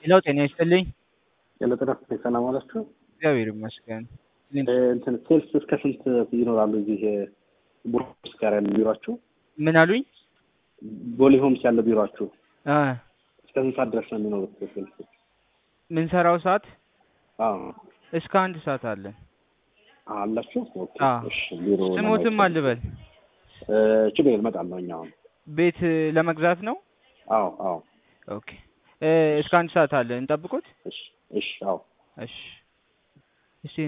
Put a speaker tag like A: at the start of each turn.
A: ሌላው ጤና ይስጥልኝ።
B: የለጠና ሰላም አላችሁ?
A: እግዚአብሔር ይመስገን።
B: እንትን ሴልስ እስከ ስንት ይኖራሉ? እዚህ ቦሌ ጋር ያለ ቢሯችሁ?
A: ምን አሉኝ?
B: ቦሌ ሆምስ ያለ ቢሯችሁ
A: አ
B: እስከ ስንት ሰዓት ድረስ ነው የሚኖሩት ሴልስ?
A: ምን ሰራው ሰዓት
B: አዎ
A: እስከ አንድ ሰዓት አለን።
B: አላችሁ? ኦኬ
A: አዎ።
B: እሺ። ቢሮ
A: ስሞትም አልበል
B: እ ችግር እመጣለሁ። እኛ አሁን
A: ቤት ለመግዛት ነው።
B: አዎ አዎ።
A: ኦኬ እ እስከ አንድ ሰዓት አለን እንጠብቁት።
B: እሺ እሺ። አዎ
A: እሺ እሺ